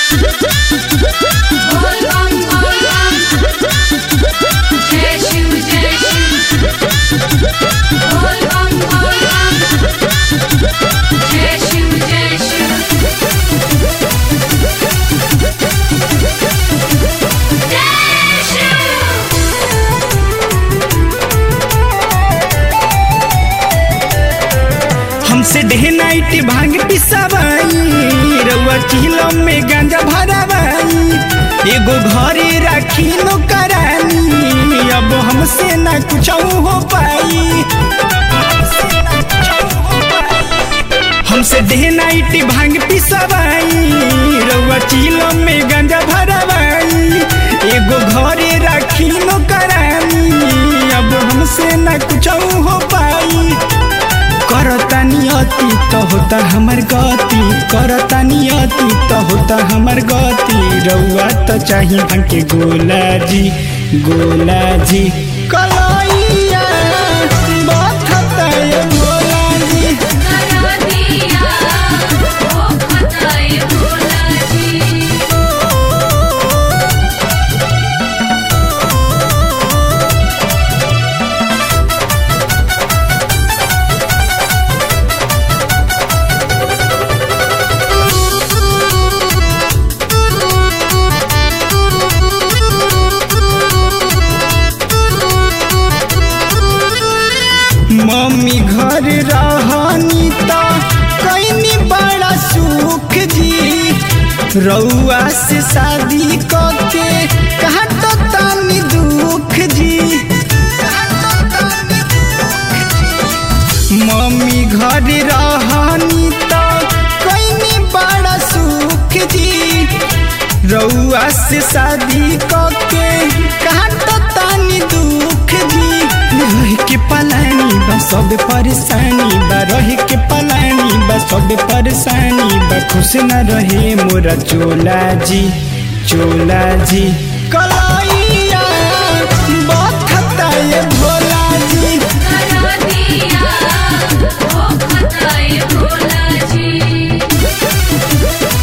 बोल बम बोल बम जय शिव जय शिव बोल बम बोल बम जय शिव जय शिव जय शिव हमसे डे नाइट भांग पिसावाई रउआ चिलो में गांजा भरावाई एगो घरे राखी नो करानी अब हमसे ना कुछ हो पाई हमसे डे नाइट भांग पिसावाई रउआ चिलो में गांजा भरावाई एगो घरे राखी नो करानी अब हमसे ना कुछ हो पाई करता नियति त होता हमर गति करता नियति त होता हमर गति रउआ त चाही भंके गोला जी गोला जी कलैया बथता ये गोला जी करा दिया ओ खताए भोला जी मम्मी घर रहनी त कैनी बड़ा सुख जी रउआ से शादी करके कहा तो तानी दुख जी मम्मी घर रहनी त कैनी बड़ा सुख जी रउआ से शादी करके कहा तो तानी दुख जी रह के पलानी बा सब परेशानी बा रह के पलानी बा सब परेशानी बा खुश न रहे मोरा चोला जी चोला जी कलैया बथता ये भोला जी करा दिया ओ खताए भोला जी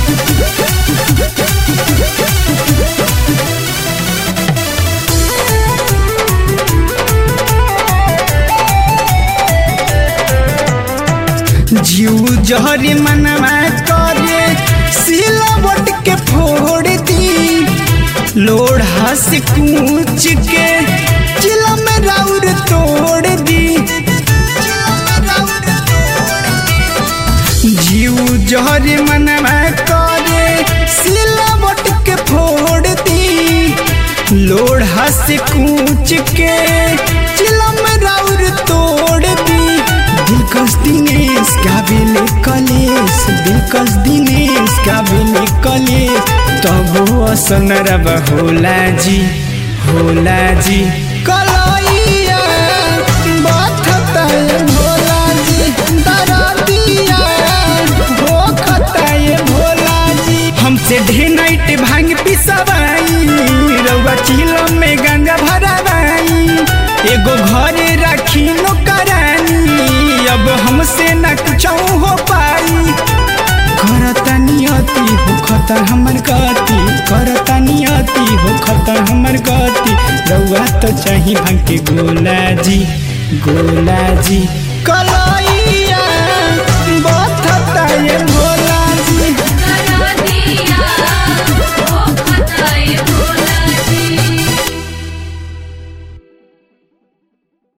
जीव जहरी मनवा करे सिलावट के फोड़ दी लोढ़ा से कूच के चिला में राउर तोड़ दी जीव जहरी मनवा करे सिलावट के फोड़ दी लोढ़ा से कूच के चिला में राउर तोड़ दी दिलकश दिनेश गावेले कलेश दिलकश दिनेश गावेले कलेश तब असन रब होला जी होला जी कलैया बथता ये भोला जी दरदिया होखता ये भोला जी हमसे ढे नाइट भांग पिसवाई रउआ चिलो में गंगा भरावाई एगो घरे राखी नो करानी अब हमसे न कुछ हो पाई करता नियति हो खता हमर गति करता नियति हो खता हमर गति रउआ तो चाही भांग के गोला जी गोला जी कला